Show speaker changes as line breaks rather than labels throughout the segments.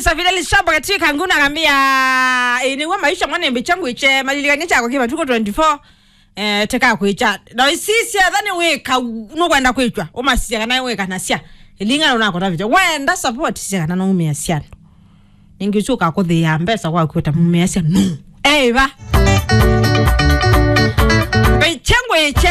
kabisa Fidelis Shamba katika nguna akambia iniwe maisha mwanembe changu iche malilikanye chako kiva tuko 24 eh teka kuicha na isisi adhani weka nokwenda kuichwa umasisia kana weka nasia ilingana unako tavita wenda support sia kana no umia sia ningichuka ko the ambesa kwa kweta mumia sia no eva Bechangu iche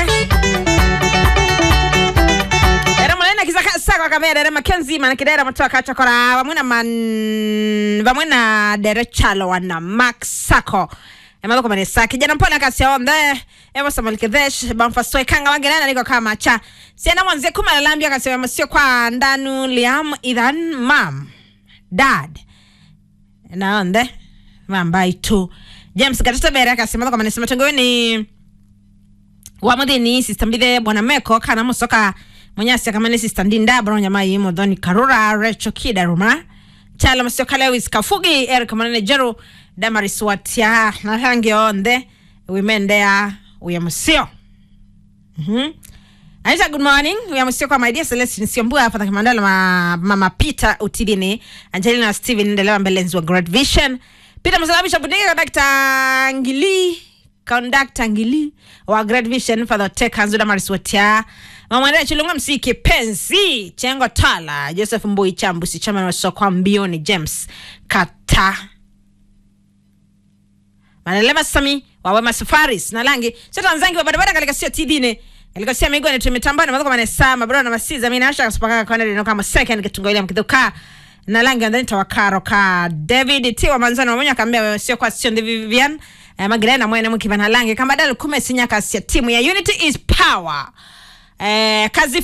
era munene kisaka saka kamera era makenzi manakidera matoka chakora vamwe na man vamwe na derechalo wana max sako emaloko manesa kijana mpona kasi onde evo samalikedesh bamfasoi kanga wangenana niko kama cha siena mwanzie kuma lalambia kasi masio kwa ndanu liam idhan mam dad naonde mambai tu james gatata bere akasema kwa manesa matongo ni wamuthini sister mbithe bwana meko kana musoka munyasi akamane sister ndinda bronya mai modhoni karura recho kidaruma chala masio kalewis kafugi eric manene jeru damaris watia na hangi onde wimendea uyamusio mhm Aisha, good morning. We are Msio kwa my dear Celestine Siombua hapa Kimandala ma, mama Peter Utidini, Angelina Steven ndelewa mbelenzi wa Great Vision. Peter Msalabisha Budega Dr. Ngili Conductor Ngili wa Great Vision Father Tech Hanzuda Mariswatia. Mama Ndea Chilunga Msiki Penzi Chengo Tala Joseph Mbui Chambusi Chama wa Sokwa Mbioni James Kata manelema sami wawema safaris na langi sio nzangi wa barabara katika sio tidine katika sio migo ni tumetambana madoko manesa mabro na masiza mimi nasha kasipaka kwa ndio kama second kitungolia mkiduka na langi ndani tawakaro ka David T wa manzano mmoja akaambia wewe sio kwa sio ndivi Vivian eh, Magdalena mwene mkivana langi kama dal kume sinya kasi ya timu ya Unity is power eh, kazi